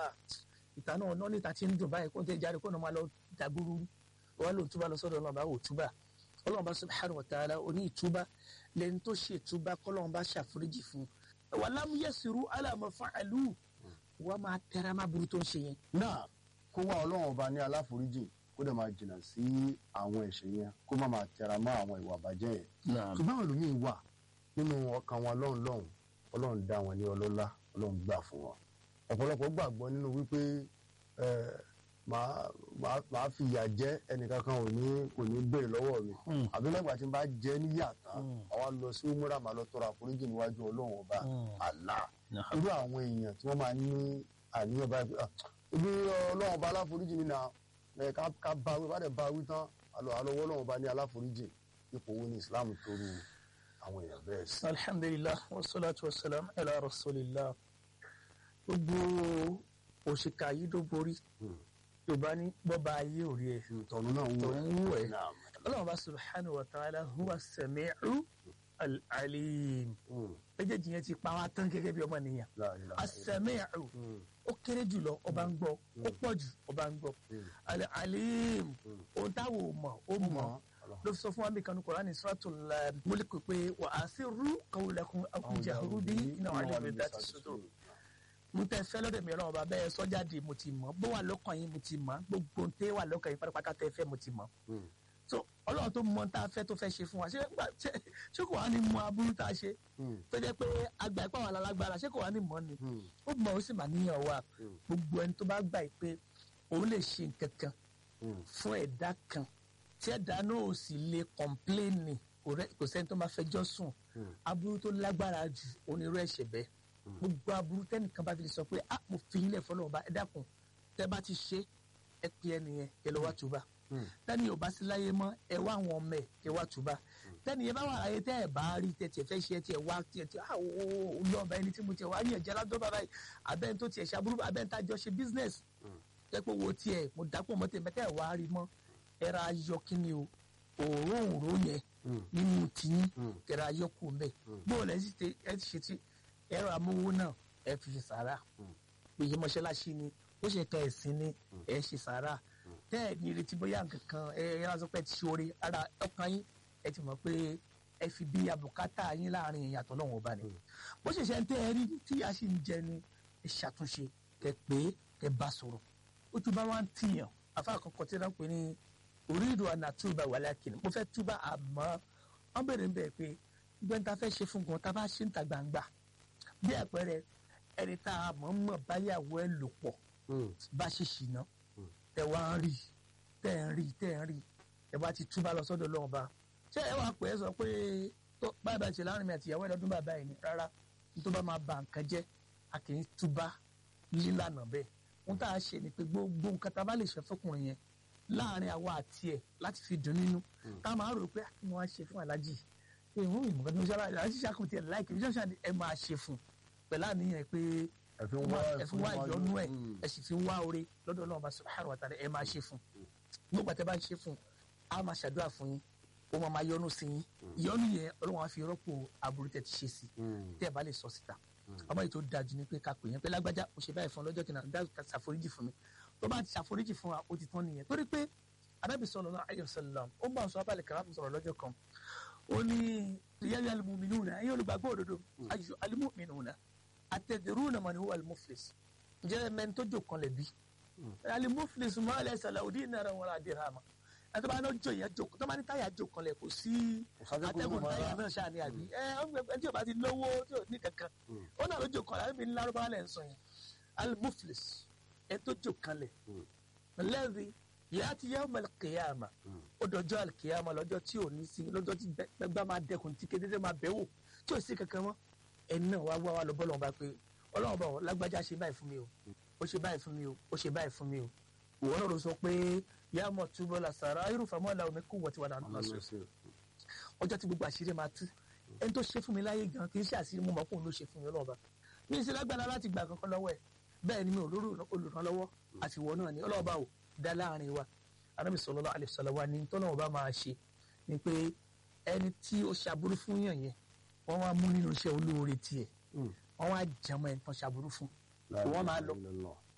ah ìta náà náà níta ti ń dùn báyìí kó n tẹ jáde kó náà máa lọ dàgbúrú wọn lò túbà lọ sọ́dọ̀ náà bá wò túbà ọlọ́run bá subhanahu wa ta'ala oní ìtúbà lẹ́ni tó ṣe ìtúbà kọ́lọ́run bá ṣàforíjì fún un wà lámúyẹ̀sìrú aláàmọ̀ fa'alu wọ́n máa tẹra má burú tó ń ṣe yẹn. náà kó wá ọlọ́run ọba ní aláforíjì kó dẹ̀ máa jìnnà sí àwọn ẹ̀ṣẹ̀ yẹn kó má máa tẹra mọ́ àwọn ìwà àbàjẹ́ yẹn. ṣùgbọ́n àwọn ẹlòmíín wà nínú ọkàn wọn lọ́hùn lọ́hùn ọlọ́run dá wọn ní ọlọ́lá ọlọ́run gbà fún wọn. ọ̀pọ̀lọpọ̀ gbàgbọ́ nínú wípé màá fi ìyà jẹ ẹnìkankan ò ní kò ní béèrè lọ́wọ́ mi àbí lẹ́gbàá tí n bá jẹ́ níyà tán àwa lọ sí umura màá lọ tọrọ àforíjì níwájú ọlọ́run ọba Allah irú àwọn èèyàn tí wọ́n máa ní àníyàn báyìí ibi ọlọ́run ọba aláforíjì mi náà ẹ ká bá wí bá dẹ̀ bá wí tán àlọ́ àlọ́wọ́ ọlọ́run ọba ní aláforíjì ipò wo ni Islam toru àwọn èèyàn bẹ́ẹ̀ sí. alhamdulilah wasalaatu wasalaam ala rasulillah gbogbo òṣìkà yìí ló borí yorùbá ní bọ́ba ayé ò rí ẹ tọ̀nù náà wú tọ̀hún wú ẹ ọlọ́run bá subhanahu wa ta'ala huwa sami'u al-alim méjèèjì yẹn ti pa wá tán gẹ́gẹ́ bí ọmọ nìyàn as-sami'u ó kéré jùlọ ọba ń gbọ́ ó pọ̀ jù ọba ń gbọ́ al-alim ohun táwọn ò mọ̀ ó mọ̀ ló fi sọ fún wa bí kanu Qur'ani suratul Mulk pé wa asirru qawlakum aw jahru bihi innahu alimun bidhati sudur mo tẹ fẹ́ lọ́dọ̀ mi Ọlọ́run ọba bẹ́ẹ̀ sọjáde mo ti mọ̀ bó wà lọ́kàn yín mo ti mọ̀ gbogbo tẹ wà lọ́kàn yín pátápátá tẹ fẹ́ mo ti mọ̀ so Ọlọ́run tó mọ̀ tá a fẹ́ tó fẹ́ ṣe fún wa ṣé ṣé kò wá ní mọ̀ aburú tá a ṣe tó jẹ́ pé àgbà ìpá wà lálágbára ṣé kò wá ní mọ̀ ni ó mọ̀ ó sì mà níyàn wa gbogbo ẹni tó bá gbà pé òun lè ṣe nǹkan kan fún ẹ̀dá kan tí ẹ̀dá náà ò sì lè kọ̀mpléènì kò sẹ́ni tó máa fẹjọ́ sùn aburú tó lágbára jù onírú ẹ̀ṣẹ̀ bẹ́ẹ̀ gbogbo aburú tẹnìkan bá fi lè sọ pé ah mo fi yín lẹ̀ fọlọ́ ọba ẹ dákun tẹ bá ti ṣe ẹ pe ẹnìyẹn kẹ lọ wá túbà tẹni ò bá sí láyé mọ́ ẹ wá àwọn ọmọ ẹ kẹ wá túbà tẹni yẹn bá wà láyé tẹ ẹ bá rí tẹ tiẹ̀ fẹ́ ṣe ẹ tiẹ̀ wá tiẹ̀ tiẹ̀ ah o lọ́ọ̀bà ẹni tí mo tiẹ̀ wá ní ẹ̀jẹ̀ ládọ́ bàbá yìí abẹ́ni tó tiẹ̀ ṣe aburú abẹ́ni tá a jọ ṣe business jẹ́ pé wo tiẹ̀ mo dápọ̀ mọ́ tẹ̀ mẹ́tẹ́ ẹ̀ wá rí mọ́ ẹ ra ayọ̀ kí ni o òróǹro yẹn nínú tiyín kẹrẹ ayọ̀ kù mbẹ́ bóòlù ẹ ti ṣe ti ẹ̀rọ amówó náà ẹ fi ṣe sàrà òye mọ́ṣáláṣí ni ó ṣe ka ẹ̀sìn ni ẹ ṣe sàrà tẹ́ ẹ̀ ní ìrètí bóyá nǹkan ẹ ẹ lásán pé ti ṣe oore ara ọkàn yín ẹ ti mọ̀ pé ẹ fi bí abùkátà yín láàrin ìyàtọ̀ lọ́wọ́ ọba ni bó ṣe ṣe ń tẹ́ ẹ rí tí a sì ń jẹ ni ẹ ṣàtúnṣe kẹ pé kẹ bá sọ̀rọ̀ ó tún bá wá ń tìyàn afa àkọ́kọ́ tí wọ́n pè ní orí ìdò ànàtúbà wàlákìnnì mo fẹ́ túbà àmọ́ wọ́n bèrè ń bẹ̀ pé gbẹ́ntà fẹ́ ṣe fún gan tá a bá ṣe ń ta gbangba bí àpẹẹrẹ ẹni tá a mọ̀ mọ̀ báyàwó ẹ lò pọ̀ bá ṣe ṣìnà tẹ wá ń rí tẹ ń rí tẹ ń rí ẹ bá ti túbà lọ sọ́dọ̀ lọ́wọ́ bá ṣé ẹ wàá pè é sọ pé báyìí bá ti láàrin mi àti ìyàwó ẹ lọ́dún bàbá yìí ni rárá tó bá máa ba nǹkan jẹ́ a kì í túbà lílànà bẹ́ẹ̀ ohun tá a ṣe ni pé gbogbo nǹkan tá a bá lè ṣe fọkùnrin yẹn láàrin àwa àti ẹ láti fi dùn nínú tá a máa rò pé kí wọ́n á ṣe fún aláàjì ìhun ìmọ̀gán tó ń ṣára àti ṣàkóso ẹ̀ láìkì bí ṣáà ẹ máa ṣe fún pẹ̀lú àníyàn pé ẹ fi wá ìyọnú ẹ ẹ sì fi wá oore lọ́dọ̀ Ọlọ́run bá subhanahu wa ta'ala ẹ máa ṣe fún nígbà tẹ́ bá ń ṣe fún a máa ṣàdúrà fún yín ó máa máa yọnu sí yín ìyọnu yẹn Ọlọ́run á fi rọ́pò aburú tẹ́ ti ṣe sí tẹ́ ẹ bá lè sọ síta ọmọ yìí tó dájú ni pé ká pè yẹn pé lágbájá ó ṣe báyìí fún lọ́jọ́ kìnnà dá ṣàforíjì fún mi tó bá ti ṣàforíjì fún wa ó ti tán nìyẹn torí pé Ànábì sallallahu alaihi wasallam ó bá sọ abálẹ̀ kàrà sọ̀rọ̀ lọ́jọ́ kan ó ní yẹ́yẹ́ alimuminuna ẹ̀yin olùgbàgbọ́ òdodo ayò alimuminuna atadruna man huwa alimuflis ǹjẹ́ mẹ́ni tó jò kan lẹ̀ bí alimuflis ma laysa lahu dinarun wala dirham ẹtọ́ bá náà jò yẹn jò tó bá ní táyà jò kan lẹ̀ kò sí atẹ́gùn táyà náà ṣáà ní àbí ẹ ẹ tí o bá ti lówó tí o ní kankan ó náà ló jò kan lẹ̀ ẹbí ńlá ló bá lẹ̀ ń sọ yẹn alimuflis ẹ tó jò kan lẹ̀ lẹ́rìí yàtí yawmal qiyama ó dọjọ́ alikiyama lọ́jọ́ tí ò ní sí lọ́jọ́ tí gbẹgbẹ́ máa dẹkùn tí kéde máa bẹ̀ wò tí ò sí kankan mọ́ ẹni náà wá wá wá lọ bọ́lọ̀ bá pé ọlọ́run bá wọn lágbájá ṣe báyìí fún mi o ó ṣe báyìí fún mi o ó ṣe báyìí fún mi o ìwọ náà ló sọ pé yá mọ̀ túbọ̀ la sàrà irúfà mọ́ la omi kú wọ́n ti wà náà lọ sí ọjọ́ tí gbogbo àṣírí máa tú ẹni tó ṣe fún mi láyé gan kì í ṣe àṣírí mo mọ̀ pé òun ló ṣe fún mi ọlọ́run bá mi ì ṣe lágbára láti gbà kankan lọ́wọ́ ẹ̀ bẹ́ẹ̀ ni mi ò lórí olùrànlọ́wọ́ àtiwọ́ náà ni ọlọ́run bá wò dá láàrin wa anabi sallallahu alaihi wasallam wa ni tọ́lọ́wọ́ bá máa ṣe ni pé ẹni tí ó ṣàbúrú fún yàn yẹn wọ́n wá mú nínú iṣẹ́ olóore tiẹ̀ wọ́n wá jẹmọ́ ẹni tán ṣàbúrú fún wọ́n máa lọ